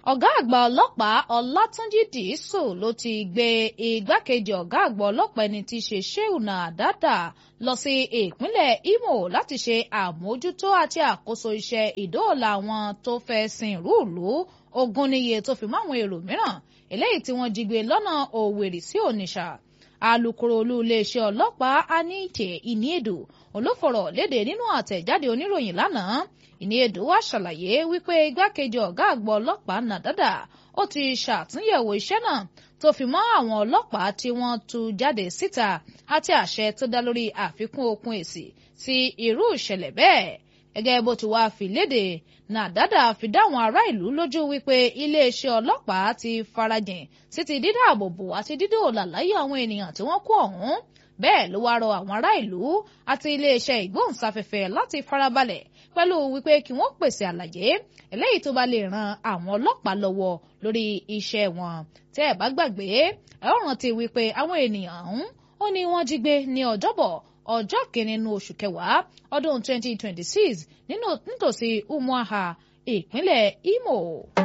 ọ̀gá àgbà ọlọ́pàá ọlátúnjì dìísù ló ti gbé igbákejì ọ̀gá àgbà ọlọ́pàá ẹni tí í ṣe Sheuna Dada lọ sí ìpínlẹ̀ Imo láti ṣe àmójútó àti àkóso iṣẹ́ ìdóòlà àwọn tó fẹ́ sin rúùlù ogún níye tó fi mọ́ àwọn èrò mìíràn eléyìí tí wọ́n jí gbé lọ́nà Òwèrì sí Onitsha alukoro olú iléeṣẹ́ ọlọ́pàá Anike Iniedu olófọ̀rọ̀ léde nínú àtẹ̀jáde oníròyìn lánàá Iniedu wá ṣàlàyé wípé igbákejì ọ̀gá àgbà ọlọ́pàá Nadada ó ti ṣàtúnyẹ̀wò iṣẹ́ náà tó fi mọ́ àwọn ọlọ́pàá tí wọ́n tú jáde síta àti àṣẹ tó dá lórí àfikún okun èsì sí irú ìṣẹ̀lẹ̀ bẹ́ẹ̀ gẹ́gẹ́ bó ti wá fi léde Nàdádà fi dáwọn ará ìlú lójú wípé iléeṣẹ́ ọlọ́pàá ti farajìn sí ti dídáàbòbò àti dídóòlà láyé àwọn ènìyàn tí wọ́n kó ọ̀hún bẹ́ẹ̀ ló wá rọ àwọn ará ìlú àti iléeṣẹ́ ìgbóhùnsáfẹ́fẹ́ láti farabalẹ̀ pẹ̀lú wípé kí wọ́n pèsè àlàyé eléyìí tó bá lè ran àwọn ọlọ́pàá lọ́wọ́ lórí iṣẹ́ wọn tẹ́ ẹ̀ bá gbàgbé ẹ ó rántí wípé àwọn ènìyàn ọ̀hún ó ní wọ́n jí gbé ní ọjọ́bọ̀ ọjọ́ kìíní nínú oṣù kẹwàá ọdún 2026 nítòsí Umuaha ìpínlẹ̀ Imo.